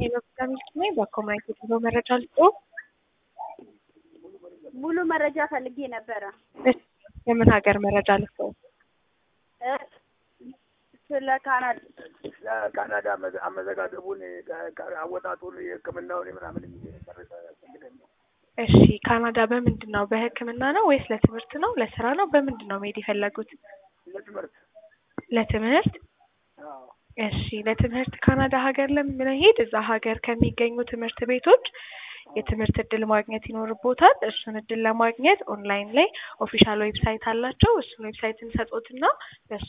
ሚልክ ነኝ። በኮማይት የጉዞ መረጃ ልጦ ሙሉ መረጃ ፈልጌ ነበረ። የምን ሀገር መረጃ ልጦ? እ ስለ ካናዳ ካናዳ አመዘጋገቡን አወጣጡን የሕክምናውን ምናምን መረጃ ያስፈልገኝ ነው። እሺ ካናዳ በምንድን ነው? በህክምና ነው ወይስ ለትምህርት ነው? ለስራ ነው? በምንድን ነው መሄድ የፈለጉት? ለትምህርት ለትምህርት አዎ። እሺ ለትምህርት ካናዳ ሀገር ለመሄድ እዛ ሀገር ከሚገኙ ትምህርት ቤቶች የትምህርት እድል ማግኘት ይኖርቦታል። እሱን እድል ለማግኘት ኦንላይን ላይ ኦፊሻል ዌብሳይት አላቸው። እሱን ዌብሳይት እንሰጦትና በሱ